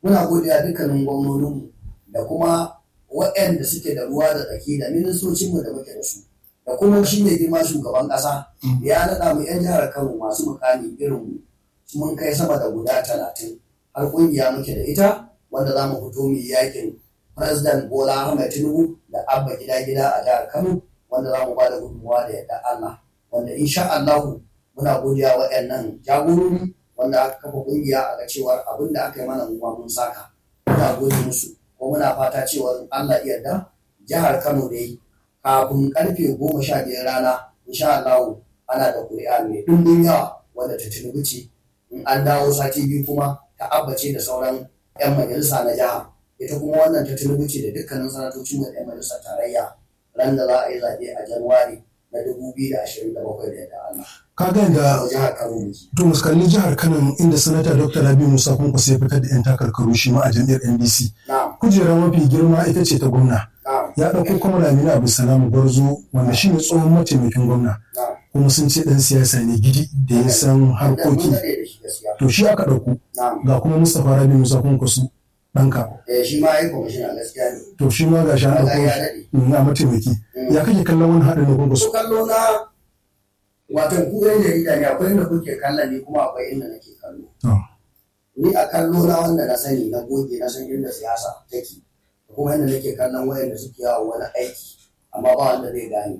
muna godiya dukkanin gwamnoninmu da kuma waɗanda suke da ruwa da tsaki da ministocinmu da muke da su da kuma shi ne girma shugaban ƙasa ya naɗa mu 'yan jihar kano masu mukami irin mu mun kai sama da guda talatin har ƙungiya muke da ita wanda za mu fito mu yi yakin president bola ahmed tinubu da abba gida gida a jihar kano wanda za mu ba da gudunmuwa da yadda allah wanda insha allahu muna godiya waɗannan jagorori wanda aka kafa ƙungiya a ga cewar abin da aka yi mana mu mun saka muna gode musu ko muna fata cewar allah yarda jihar kano dai kafin karfe goma sha biyar rana insha allahu ana da ƙuri'a mai ɗumbin yawa wanda ta tinubu ce in an dawo sati biyu kuma ta abbace da sauran 'yan majalisa na jiha ita kuma wannan ta tinubu ce da dukkanin sanatocin da 'yan majalisar tarayya ran da za a yi zaɓe a januwari na dubu biyu da ashirin da bakwai da yadda Allah. ka ga da jihar Kano muke. to muskalli jihar Kano inda sanata Dr. Rabi Musa Kwankwaso ya fitar da 'yan takarkaru shi ma a jam'iyyar NDC Na'am, kujerar mafi girma ita ce ta gwamna na'am, ya ɗauko kuma Lamina Abdulsalam Gwarzo wanda shi ne tsohon mataimakin gwamna na'am. kuma sun ce ɗan siyasa ne gidi da ya san harkoki Mun daɗe da shi gaskiya. to shi aka ɗauko Na'am. ga kuma Mustapha Rabi Musa Kwankwaso ɗanka Eh, shi ma ya kwamishina gaskiya ne. to shi ma ga shi an Kaga ɗauko ya shi daɗe. na mataimaki ya kake kallon wani haɗin na Kwankwaso Su kallo na wato ku yan jarida ne akwai inda kuke kallon ni kuma akwai inda nake kallo. To, Ni a kallo na wanda na sani na goge na san inda siyasa take. Da kuma inda nake kallon wayanda suke yawo wani aiki amma ba wanda zai gane.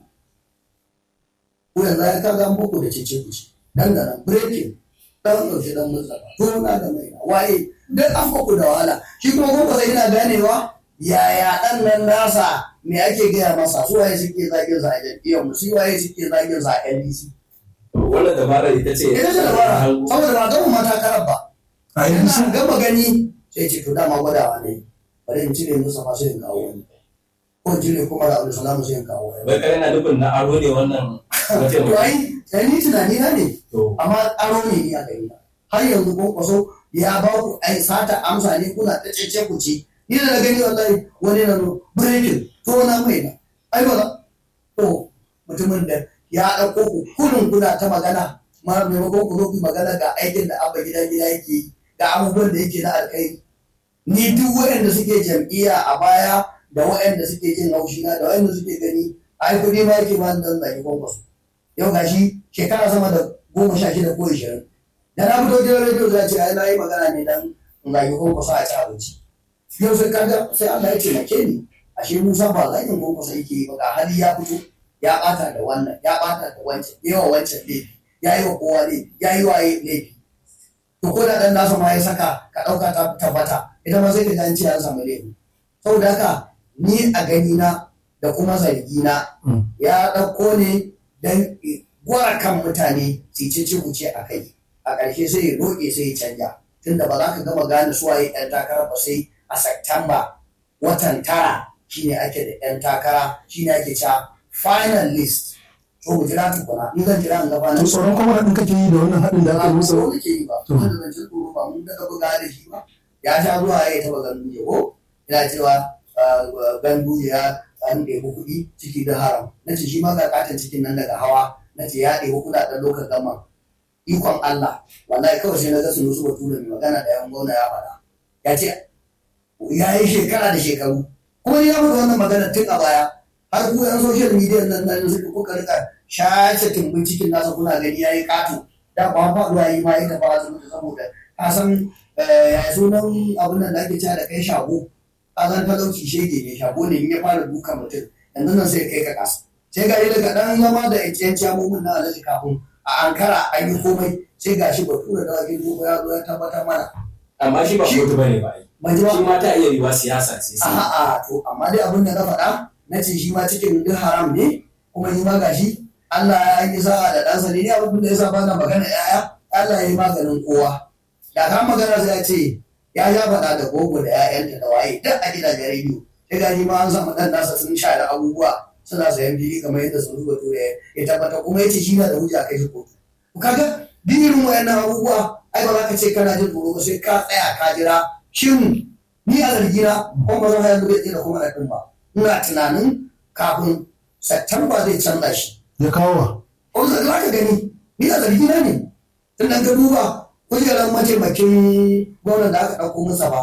Ko yanzu ya kaga an boko da cece kuce. Dan da nan breaking dan ɗauki dan Mustapha to na da mai waye dan an boko da wahala shi kuma ko sai yana ganewa yaya dan nan nasa me ake gaya masa su waye suke zagin sa a jam'iyyar mu su waye suke zagin sa a NDC wannan dabara ita ce ita ce dabara saboda ba gama mata karar ba a yanzu yana gama gani sai ce to dama gwadawa ne bari in cire musa fa sai in kawo wani ko in cire kuma da Abdulsalam sai in kawo wani bai kai na nufin na aro ne wannan to mutum ai sai ni tunani na ne to amma aro ne ni a gari na har yanzu kun kwaso ya ba ku ai sata amsa ne kuna ta cece ku ce ni da na gani wallahi wani na no breaking to na mai na ai ba za- to mutumin da ya ɗauko ku kullum kuna ta magana ma maimakon ku zo ku yi magana ga aikin da abba gida gida yake yi ga abubuwan da yake na alkai ni duk waɗanda suke jam'iyya a baya da waɗanda suke jin haushi na da waɗanda suke gani ai kuɗi ma yake ma dan zaki kwankwaso yau ga shi shekara sama da goma sha shida ko ishirin da na fito gidan rediyo za ce ai na yi magana ne dan in zaki kwankwaso a ci abinci yau sai kaga sai Allah ya taimake ni ashe Musa ba zakin kwankwaso yake yi ba ga hali ya fito ya ɓata da wannan ya ɓata da wancan ya yi wa wancan laifi ya yi wa kowa laifi ya yi wa laifi to ko da ɗan nasa ma ya saka ka ɗauka ta tabbata ita ma sai ka ji an ce an samu laifi saboda haka ni a gani na da kuma zargi na Mm. ya ɗauko ne don gwara kan mutane su ce ce kuce a kai a ƙarshe sai ya roƙe sai ya canja tunda ba za ka gama gane suwaye 'yan takara ba sai a Satumba watan tara shine ake da 'yan takara shine ake cewa final list so mu jira tukuna ni zan jira in ga final to tsoron kuma haɗin kake yi da wannan haɗin da aka ba yi mu musu tsoro nake yi ba kuma da zancen tsoro ba mun daga buga da shi ba ya sha zuwa ya taɓa ganduje ko ina cewa ganduje ya an ɗebi kuɗi ciki da haram na ce shi ma ga katon cikin nan daga hawa na ce ya ɗebi kuɗaɗen lokacin gama ikon Allah wallahi kawai sai na ga sunu su bature mai magana da yan gona ya faɗa ya ce ya yi shekara da shekaru kuma ni ya faɗa wannan magana tun a baya har ku yan social media nan nan suka kuka rika shace tumbin cikin nasa kuna gani ya yi ƙato da ba faɗuwa yi ma ya tafi asibiti saboda ka san ya sunan abin nan da ake cewa da kai shago ka san talauci shege ne shago ne in ya fara duka mutum yanzu nan sai kai ka kasa sai ga daga ɗan zama da yan ciyamomin na alaji kafin a ankara an yi komai sai ga shi bature da wajen duba ya zo ya tabbatar mana amma shi ba Shi- kotu bane ba ai. ban ji ba shi ma ta iya yiwa siyasa ce sai A'a to amma dai abin da na faɗa na ce shi ma cikin duk haram ne kuma shi ma gashi Allah ya yi sa'a da ɗansa ne ni abin da ya sa bana magana yaya Allah ya yi maganin kowa da ka magana sai ya ce ya ya faɗa da gogo da ƴaƴanta da waye duk a gidajen rediyo sai gashi ma an samu ɗan nasa sun sha da abubuwa suna sayan fili kamar yadda sun zuba ture ya tabbata kuma ya ce shi na da hujja kai shi kotu to kaga duk irin wayannan abubuwa ai ba za ka ce kana jin tsoro ba sai ka tsaya ka jira shin ni a zargina kuma ba zan hayar da bai da kuma na ɗin ba ina tunanin kafin Satamba zai canza shi ya kawo wa ko za ka gani ni a zargina ne tun da ka duba kujerar mataimakin gwamnan da aka ɗauko masa ba